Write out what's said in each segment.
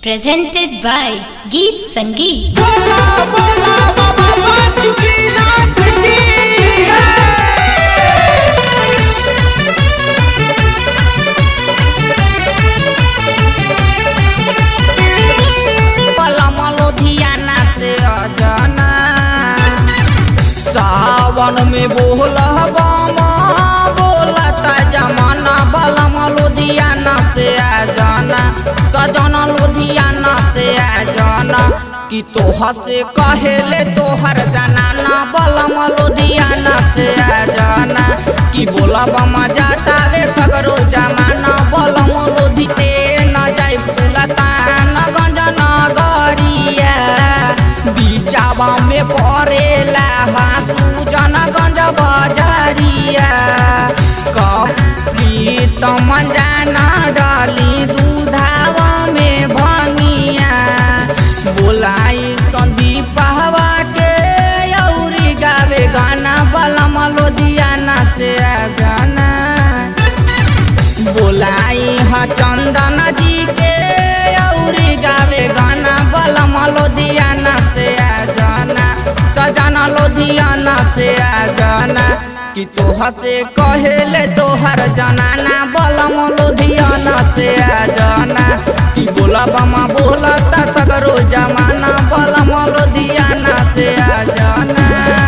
presented by Geet Sangeet. बोला बोला बाबा वासुकीनाथ की पलम लुधियाना से अजना सावन में बोला बामा बोलता जमाना बलम लुधियाना से अजना सजना लुधियाना से अजना कि तोह से कहेले तोहर जनाना बलम लुधियाना से अजना कि बोला बमा जाता वे सगरो जमाना बलम लुधिते न जाई सुलतान गंजन गरिया बिचावा में परेला हासू जनगंज बजरिया कपली तमन जाना डाली दूधावा में भंगिया बोलाई संदीप हवा के औरी गावे गाना बलम लोधियाना से गाना बोलाई ह चंदन जी के औरी गावे गाना बलम लोधियाना से जाना सजना लोधियाना से जाना कि तोह से कहेले तोहर जनाना बलम लोधियाना से जाना कि बोला बमा बोला त सगरो जमाना बलम लोधियाना से जाना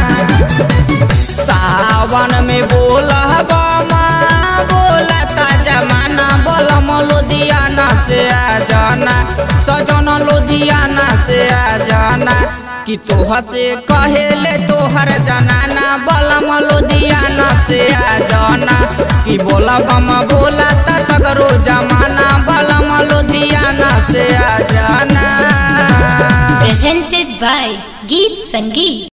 सावन में बोला बामा बोला ता जमाना बोलम लुधियाना से आ जाना सजना लुधियाना से आ जाना कि तोह से कहेले तोहर जनाना बलम लुधियाना से आ जाना कि बोला बामा बोला ता सगरो जमाना बलम लुधियाना से आ जाना Presented by Geet Sangeet.